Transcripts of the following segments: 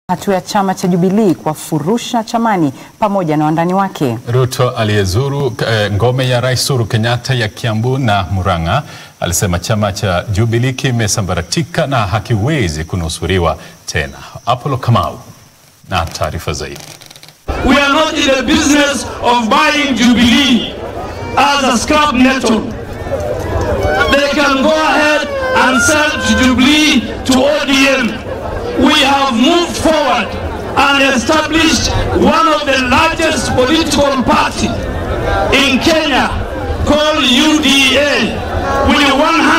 Hatua ya chama cha Jubilee kuwafurusha chamani pamoja na wandani wake. Ruto aliyezuru eh, ngome ya Rais Uhuru Kenyatta ya Kiambu na Murang'a alisema chama cha Jubilee kimesambaratika na hakiwezi kunusuriwa tena. Apollo Kamau na taarifa zaidi. We are not in the business of buying Jubilee as a scrap metal. They can go ahead and sell Jubilee to ODM. We have moved forward and established one of the largest political party in Kenya called UDA with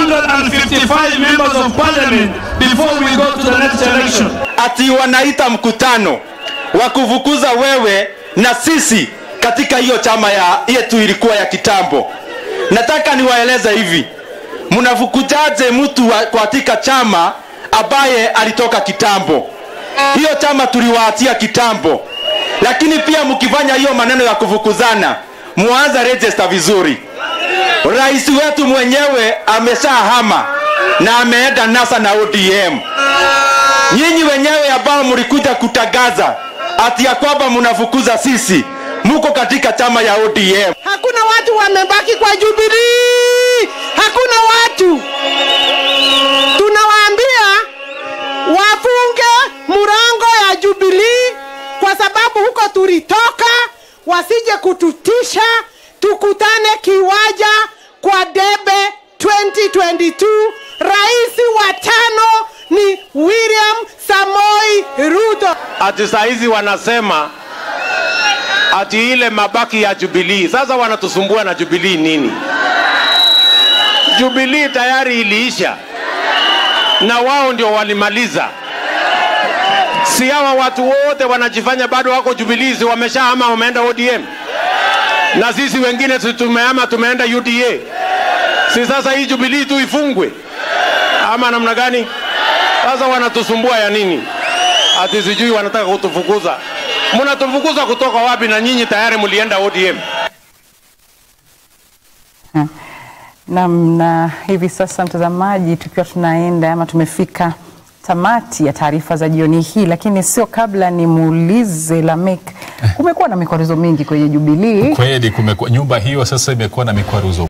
155 members of parliament before we go to the next election. ati wanaita mkutano wa kuvukuza wewe na sisi katika hiyo chama ya yetu ilikuwa ya kitambo. Nataka niwaeleze hivi, mnafukuzaje mtu wa- katika chama ambaye alitoka kitambo? Hiyo chama tuliwaatia kitambo, lakini pia mkifanya hiyo maneno ya kufukuzana, muanze register vizuri. Rais wetu mwenyewe ameshahama na ameenda NASA na ODM nyinyi wenyewe ambao mlikuja kutangaza ati ya kwamba mnafukuza sisi, muko katika chama ya ODM. Hakuna watu wamebaki kwa Jubilee, hakuna watu. Tunawaambia wafunge murango ya Jubilee kwa sababu huko tulitoka, wasije kututisha. Tukutane kiwaja kwa debe 2022. Rais wa tano ni William Samoi Ruto. ati saa hizi wanasema ati ile mabaki ya Jubilee. Sasa wanatusumbua na Jubilee nini? Jubilee tayari iliisha na wao ndio walimaliza. Si hawa watu wote wanajifanya bado wako Jubilee, si wameshahama wameenda ODM, na sisi wengine si tumehama tumeenda UDA. Si sasa hii Jubilee tu ifungwe ama namna gani? Sasa wanatusumbua ya nini? ati sijui wanataka kutufukuza. Mnatufukuza kutoka wapi? Na nyinyi tayari mlienda ODM. Naam, na hivi sasa mtazamaji, tukiwa tunaenda ama tumefika tamati ya taarifa za jioni hii, lakini sio kabla nimuulize Lamek, kumekuwa na mikwaruzo mingi kwenye Jubilee. Kweli kumekuwa nyumba hiyo sasa imekuwa na mikwaruzo